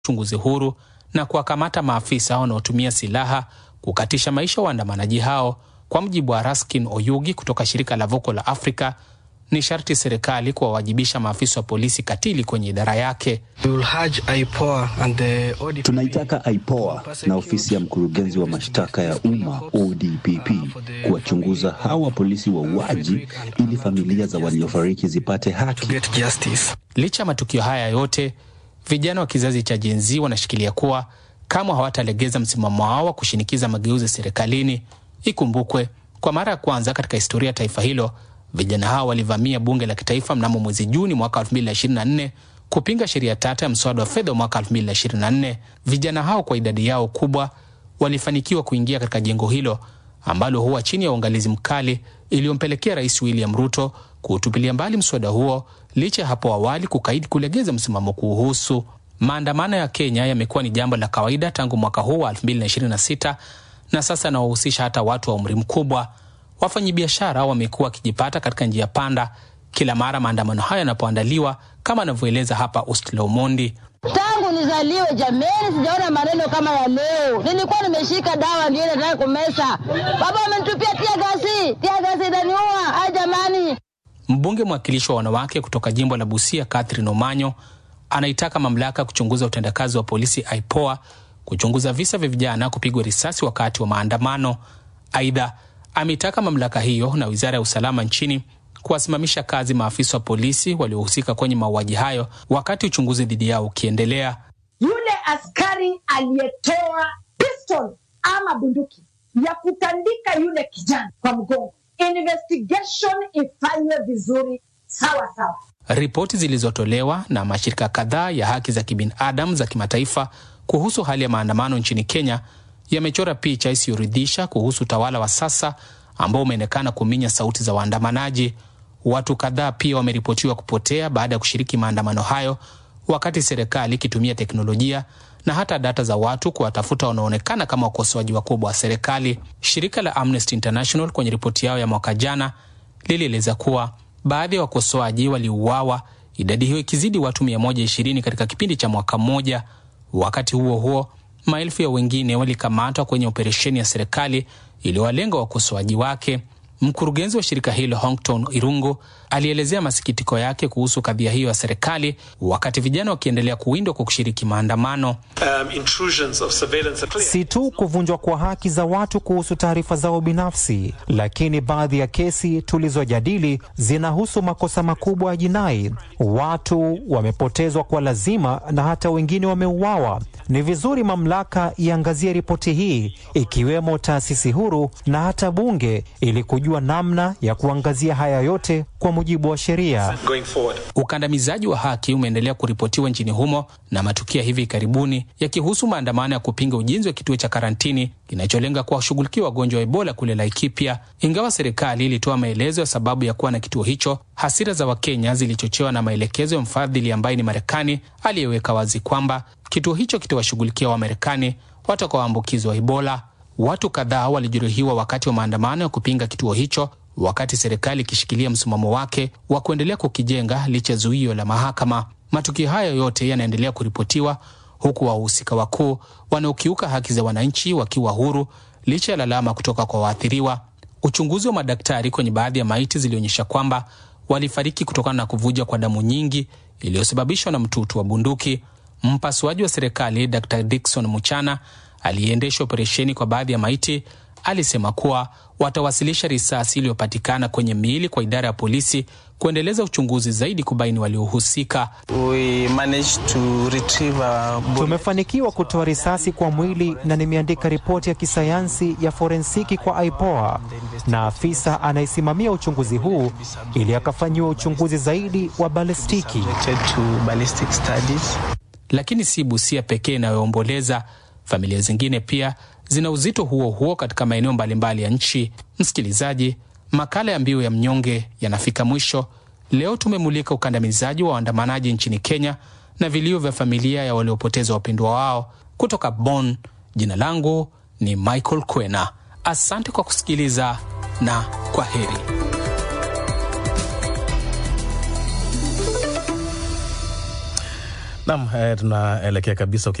uchunguzi huru na kuwakamata maafisa wanaotumia silaha kukatisha maisha waandamanaji hao. Kwa mujibu wa Raskin Oyugi kutoka shirika la Voco la Afrika, ni sharti serikali kuwawajibisha maafisa wa polisi katili kwenye idara yake. Tunaitaka IPOA na ofisi ya mkurugenzi wa mashtaka ya umma ODPP kuwachunguza hawa polisi wauaji ili familia za waliofariki zipate haki. Licha ya matukio haya yote, vijana wa kizazi cha Gen Z wanashikilia kuwa kamwe hawatalegeza msimamo wao wa kushinikiza mageuzi serikalini. Ikumbukwe, kwa mara ya kwanza katika historia ya taifa hilo vijana hao walivamia bunge la kitaifa mnamo mwezi Juni mwaka 2024 kupinga sheria tata ya mswada wa fedha wa mwaka 2024. Vijana hao kwa idadi yao kubwa walifanikiwa kuingia katika jengo hilo ambalo huwa chini ya uangalizi mkali, iliyompelekea Rais William Ruto kuutupilia mbali mswada huo licha ya hapo awali kukaidi kulegeza msimamo kuuhusu. Maandamano ya Kenya yamekuwa ni jambo la kawaida tangu mwaka huu wa 2026 na sasa yanawahusisha hata watu wa umri mkubwa. Wafanyabiashara wamekuwa wakijipata katika njia panda kila mara maandamano hayo yanapoandaliwa, kama anavyoeleza hapa Ustlo Mondi. Tangu nizaliwe jameni, sijaona maneno kama ya leo. Nilikuwa nimeshika dawa ndio nataka kumesa, baba amenitupia tia gasi, tia gasi itaniua. Ai jamani! Mbunge mwakilishi wa wanawake kutoka jimbo la Busia, Catherine Omanyo, anaitaka mamlaka kuchunguza utendakazi wa polisi IPOA kuchunguza visa vya vijana kupigwa risasi wakati wa maandamano. Aidha, ameitaka mamlaka hiyo na wizara ya usalama nchini kuwasimamisha kazi maafisa wa polisi waliohusika kwenye mauaji hayo wakati uchunguzi dhidi yao ukiendelea. Yule askari aliyetoa pistol ama bunduki ya kutandika yule kijana kwa mgongo, investigation ifanywe vizuri sawa sawa. Ripoti zilizotolewa na mashirika kadhaa ya haki za kibinadamu za kimataifa kuhusu hali ya maandamano nchini Kenya yamechora picha isiyoridhisha kuhusu utawala wa sasa ambao umeonekana kuminya sauti za waandamanaji. Watu kadhaa pia wameripotiwa kupotea baada ya kushiriki maandamano hayo, wakati serikali ikitumia teknolojia na hata data za watu kuwatafuta wanaoonekana kama wakosoaji wakubwa wa serikali. Shirika la Amnesty International kwenye ripoti yao ya mwaka jana lilieleza kuwa baadhi ya wakosoaji waliuawa, idadi hiyo ikizidi watu 120 katika kipindi cha mwaka mmoja. Wakati huo huo, maelfu ya wengine walikamatwa kwenye operesheni ya serikali iliyowalenga wakosoaji wake. Mkurugenzi wa shirika hilo Hongton Irungu alielezea masikitiko yake kuhusu kadhia hiyo ya serikali, wakati vijana wakiendelea kuwindwa kwa kushiriki maandamano. Um, si tu kuvunjwa kwa haki za watu kuhusu taarifa zao binafsi, lakini baadhi ya kesi tulizojadili zinahusu makosa makubwa ya jinai. Watu wamepotezwa kwa lazima na hata wengine wameuawa. Ni vizuri mamlaka iangazie ripoti hii, ikiwemo taasisi huru na hata bunge, ili kujua namna ya kuangazia haya yote kwa mujibu wa sheria. Ukandamizaji wa haki umeendelea kuripotiwa nchini humo na matukio ya hivi karibuni yakihusu maandamano ya kupinga ujenzi wa kituo cha karantini kinacholenga kuwashughulikia wagonjwa wa Ebola kule Laikipia. Ingawa serikali ilitoa maelezo ya sababu ya kuwa na kituo hicho, hasira za Wakenya zilichochewa na maelekezo ya mfadhili ambaye ni Marekani aliyeweka wazi kwamba kituo hicho kitawashughulikia Wamarekani watakaoambukizwa Ebola. Watu kadhaa walijeruhiwa wakati wa maandamano ya kupinga kituo hicho, wakati serikali ikishikilia msimamo wake wa kuendelea kukijenga licha ya zuio la mahakama. Matukio hayo yote yanaendelea kuripotiwa huku wahusika wakuu wanaokiuka haki za wananchi wakiwa huru licha ya lalama kutoka kwa waathiriwa. Uchunguzi wa madaktari kwenye baadhi ya maiti zilionyesha kwamba walifariki kutokana na kuvuja kwa damu nyingi iliyosababishwa na mtutu wa bunduki. Mpasuaji wa serikali Dr Dickson Muchana aliyeendesha operesheni kwa baadhi ya maiti alisema kuwa watawasilisha risasi iliyopatikana kwenye miili kwa idara ya polisi kuendeleza uchunguzi zaidi kubaini waliohusika. Tumefanikiwa kutoa risasi kwa mwili na nimeandika ripoti ya kisayansi ya forensiki kwa IPOA na afisa anayesimamia uchunguzi huu ili akafanyiwa uchunguzi zaidi wa balistiki. Lakini si Busia pekee inayoomboleza. Familia zingine pia zina uzito huo huo katika maeneo mbalimbali ya nchi. Msikilizaji, makala ya Mbiu ya Mnyonge yanafika mwisho. Leo tumemulika ukandamizaji wa waandamanaji nchini Kenya na vilio vya familia ya waliopoteza wapendwa wao. Kutoka Bonn, jina langu ni Michael Kwena. Asante kwa kusikiliza na kwa heri. Naam, eh, tunaelekea kabisa